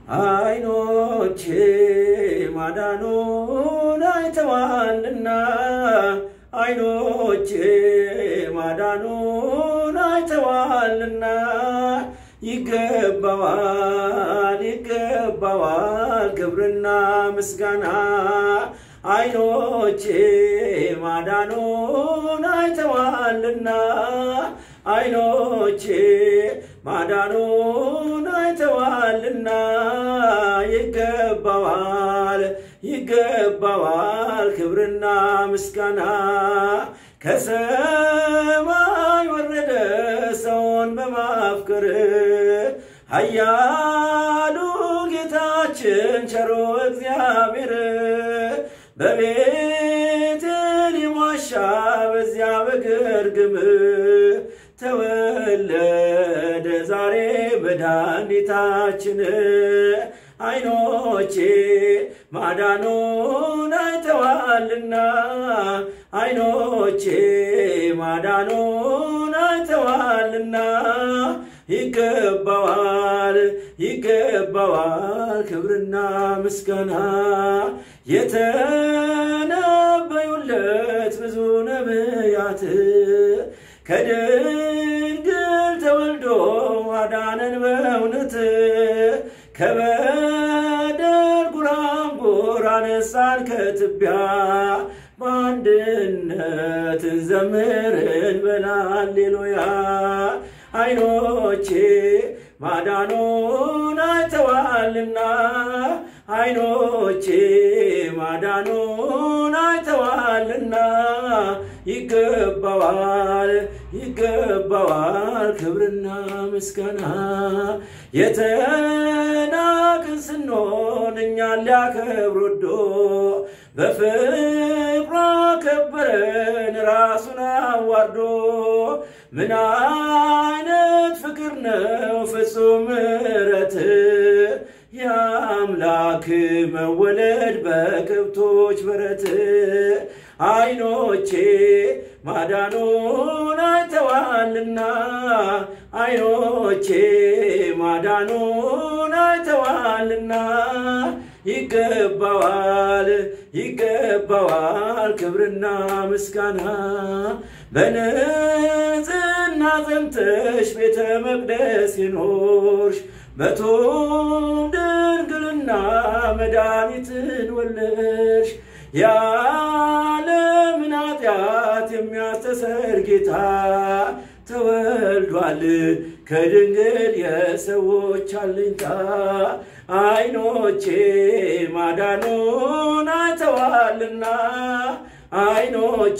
አይኖቼ ማዳኑን አይተዋልና አይኖቼ ማዳኑን አይተዋልና ይገባዋል ይገባዋል ክብርና ምስጋና አይኖቼ ማዳኑን አይተዋልና አይኖቼ ማዳኑን አይተዋልና ይገባዋል ይገባዋል ክብርና ምስጋና ከሰማይ ወረደ ሰውን በማፍቀር ኃያሉ ጌታችን ቸሮ እግዚአብሔር በቤቴል ዋሻ በዚያ በግርግም ተወለደ ዛሬ መድኃኒታችን። አይኖቼ ማዳኑን አይተዋልና አይኖቼ ማዳኑን አይተዋልና ይገባዋል ይገባዋል ክብርና ምስጋና የተነበዩለት ብዙ ነቢያት ከድንግል ተወልዶ አዳነን በእውነት ከበደል ጉራንጉር አነሳን ከትቢያ በአንድነት እንዘምር እንበል ሃሌሉያ። አይኖቼ ማዳኑን አይተዋልና አይኖቼ ማዳኑን አይተዋልና ይገባዋል ይገባዋል ክብርና ምስጋና የተናቅን ስንሆን እኛን ሊያከብር ወዶ በፍቅሯ ከበረን ራሱን አዋርዶ ምን አይነት ፍቅር ነው ፍጹም ምሕረት የአምላክ መወለድ በከብቶች በረት አይኖቼ ማዳኑን አይተዋልና አይኖቼ ማዳኑን አይተዋልና ይገባዋል ይገባዋል ክብርና ምስጋና በንጽሕና ጸንተሽ ቤተ መቅደስ የኖርሽ በቱም ድንግልና መድኃኒትን ወለድሽ የዓለምን ኃጢአት የሚያስተሰር ጌታ ተወልዷል ከድንግል የሰዎች አለኝታ አይኖቼ ማዳኑን አይተዋልና አይኖቼ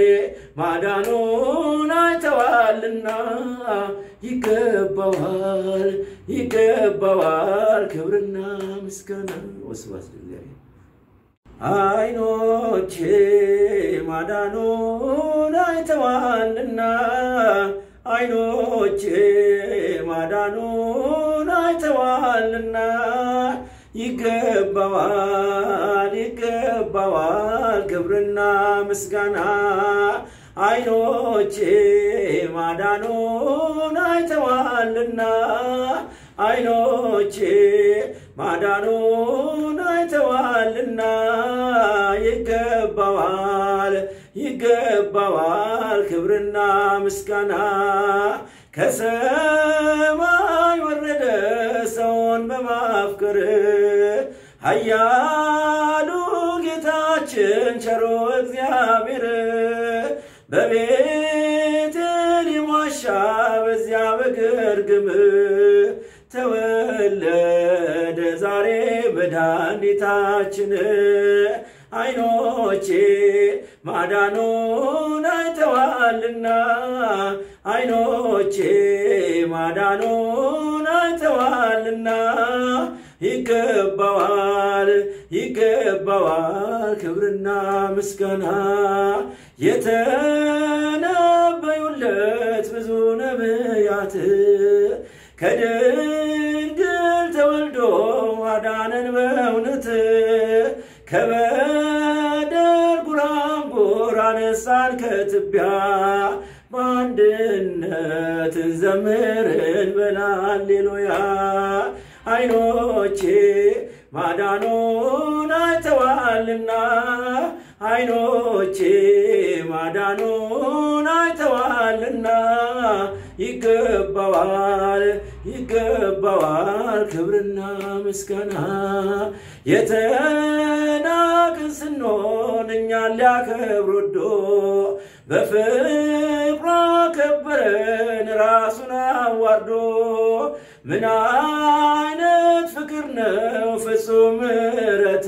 ማዳኑን አይተዋልና ይገባዋል ይገባዋል ክብርና ምስጋና ወስብሐት ለእግዚአብሔር። አይኖቼ ማዳኑን አይተዋልና አይኖቼ ማዳኑን አይተዋልና ይገባዋል ይገባዋል ክብርና ምስጋና አይኖቼ ማዳኑን አይተዋልና አይኖቼ ማዳኑን አይተዋልና ይገባዋል ይገባዋል ክብርና ምስጋና ከሰማይ ወረደ ሰውን በማፍቀር ኃያሉ ጌታችን ቸሮ እግዚአብሔር በቤቴል ዋሻ በዚያ በግርግም ተወለደ ዛሬ መድኃኒታችን። አይኖቼ ማዳኑን አይተዋልና አይኖቼ ማዳኑን አይተዋልና ይገባዋል ይገባዋል ክብርና ምስጋና የተነበዩለት ብዙ ነቢያት ከድንግል ተወልዶ አዳነን በእውነት ከበደል ጉራንጉር አነሳን ከትቢያ በአንድነት እንዘምር እንበል ሃሌሉያ። አይኖቼ ማዳኑን አይተዋልና አይኖቼ ማዳኑን አይተዋልና ይገባዋል ይገባዋል ክብርና ምስጋና የተናቅን ስንሆን እኛን ሊያከብር ወዶ በፍቅሩ አከበረን ራሱን አዋርዶ ምን አይነት ፍቅር ነው ፍጹም ምሕረት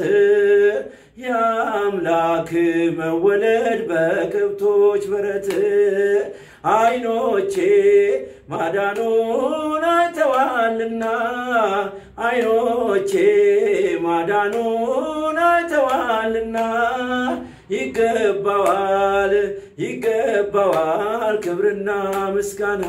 የአምላክ መወለድ በከብቶች በረት አይኖቼ ማዳኑን አይተዋልና አይኖቼ ማዳኑን አይተዋልና ይገባዋል ይገባዋል ክብርና ምስጋና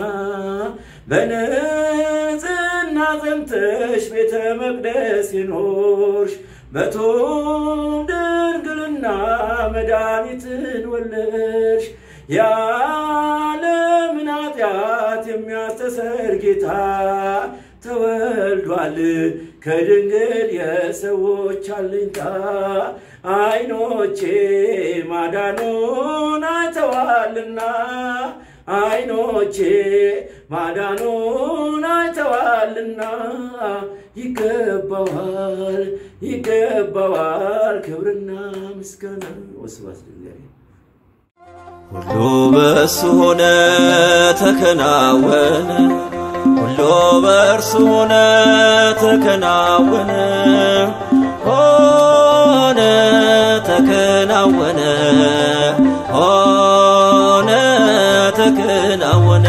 በንጽሕና ጸንተሽ ቤተ መቅደስ ይኖርሽ በቱም ድንግልና መድኃኒትን ወለድሽ የዓለምን ኃጢአት የሚያስተሰር ጌታ ተወልዷል ከድንግል የሰዎች አለኝታ አይኖቼ ማዳኑን አይተዋልና አይኖቼ ማዳኑን አይተዋልና ይገባዋል ይገባዋል ክብርና ምስጋና ወስብሐት ለእግዚአብሔር። ሁሉ በእርሱ ሆነ ተከናወነ፣ ሁሉ በእርሱ ሆነ ተከናወነ፣ ሆነ ተከናወነ፣ ሆነ ተከናወነ።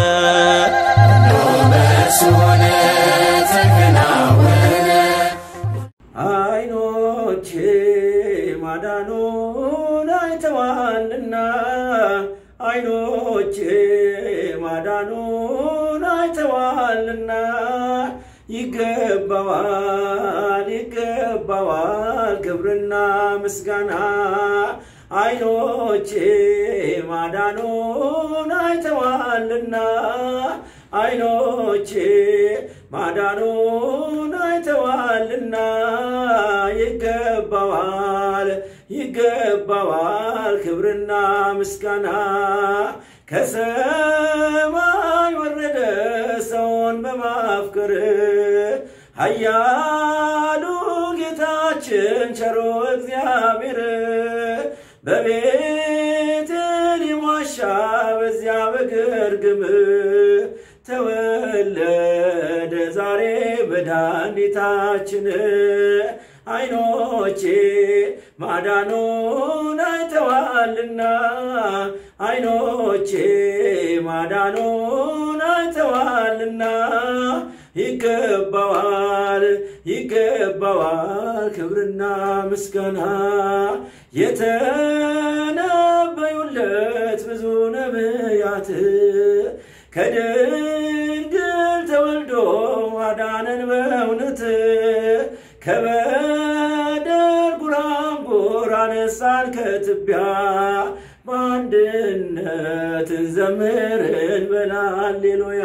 አይኖቼ ማዳኑን አይተዋልና አይኖቼ ማዳኑን አይተዋልና ይገባዋል ይገባዋል ክብርና ምስጋና አይኖቼ ማዳኑን አይተዋልና አይኖቼ ማዳኑን አይተዋልና ይገባዋል ይገባዋል ክብርና ምስጋና ከሰማይ ወረደ ሰውን በማፍቀር ኃያሉ ጌታችን ቸሮ እግዚአብሔር በቤቴልሔም ዋሻ በዚያ በግርግም ተወለደ ዛሬ መድኃኒታችን አይኖቼ ማዳኑን አይተዋልና አይኖቼ ማዳኑን አይተዋልና ይገባዋል ይገባዋል ክብርና ምስጋና የተነበዩለት ብዙ ነቢያት ከድንግል ተወልዶ አዳነን በእውነት ከበደል ጉራንጉር አነሳን ከትቢያ በአንድነት እንዘምር እንበል ሃሌሉያ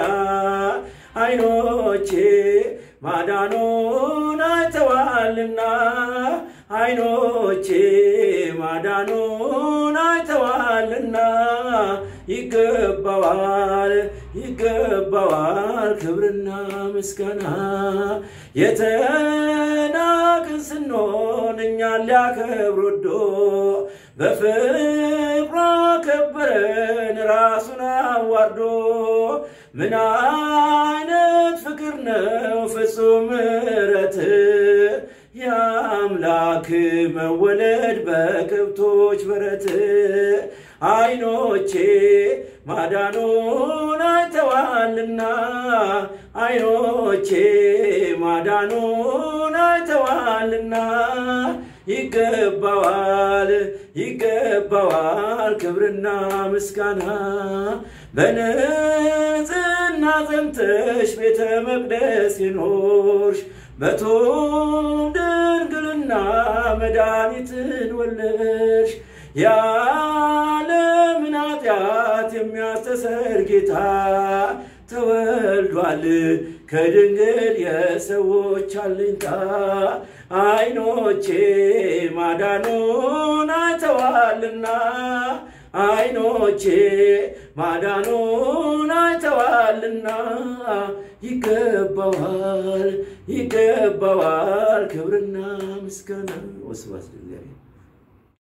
አይኖቼ ማዳኑን አይተዋልና አይኖቼ ማዳኑን አይተዋልና ይገባዋል ይገባዋል ክብርና ምስጋና የተናቅን ስንሆን እኛን ሊያከብር ወዶ በፍቅሩ አከበረን ራሱን አዋርዶ ምን አይነት ፍቅር ነው ፍጹም ምሕረት የአምላክ መወለድ በከብቶች በረት አይኖቼ ማዳኑን አይተዋልና አይኖቼ ማዳኑን አይተዋልና ይገባዋል ይገባዋል ክብርና ምስጋና በንጽሕና ጸንተሽ ቤተ መቅደስ ይኖርሽ በቱም ድንግልና መድኃኒትን ወለድሽ የዓለምን ኃጢአት የሚያስተሰር ጌታ ተወልዷል ከድንግል የሰዎች አለኝታ አይኖቼ ማዳኑን አይተዋልና አይኖቼ ማዳኑን አይተዋልና ይገባዋል ይገባዋል ክብርና ምስጋና ወስብሐት ለእግዚአብሔር።